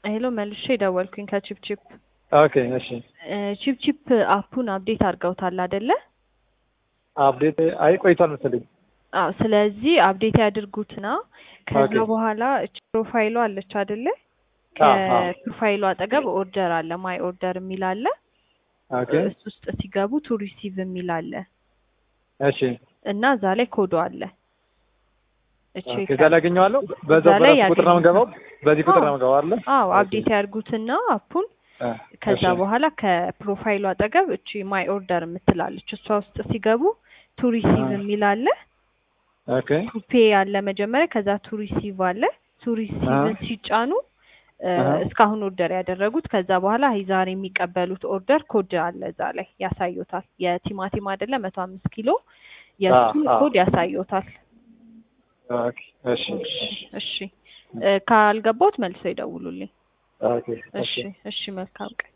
ሄሎ መልሼ ደወልኩኝ ከቺፕቺፕ ኦኬ እሺ እ ቺፕቺፕ አፑን አፕዴት አድርገውታል አይደለ? አፕዴት አይ ቆይቷል መሰለኝ። አዎ ስለዚህ አፕዴት ያድርጉትና ከዛ ኦኬ። በኋላ እች ፕሮፋይሉ አለች አይደለ? አዎ፣ አዎ። ከፕሮፋይሉ አጠገብ ኦርደር አለ፣ ማይ ኦርደር የሚል አለ። ኦኬ እሱ ውስጥ ሲገቡ ቱ ሪሲቭ የሚል አለ እሺ እና እዛ ላይ ኮዶ አለ። እቺ ኦኬ እዛ ላይ አገኘዋለሁ። በዛው እዛ ላይ በራሱ ቁጥር ነው የምገባው። በዚህ ቁጥር ነው አዎ። የምገባው አይደል? አዎ ኦኬ። አፕዴት ያድርጉትና አፑን አ፣ ከዛ እሺ። በኋላ ከፕሮፋይሉ አጠገብ እቺ ማይ ኦርደር የምትላለች እሷ ውስጥ ሲገቡ ቱ ሪሲቭ አ። የሚል አለ። ኦኬ ቱ ፔ አለ መጀመሪያ፣ ከዛ ቱ ሪሲቭ አለ። ቱ ሪሲቭን ሲጫኑ እ፣ አሃ። እስካሁን ኦርደር ያደረጉት ከዛ በኋላ አይ ዛሬ የሚቀበሉት ኦርደር ኮድ አለ እዛ ላይ ያሳዩታል። የቲማቲም አይደለ መቶ አምስት ኪሎ የእሱን አ፣ አ። ኮድ ያሳዩታል። ኦኬ እሺ እሺ እሺ እ፣ ካልገባዎት መልሰው ይደውሉልኝ። ኦኬ እሺ እሺ መልካም ቀን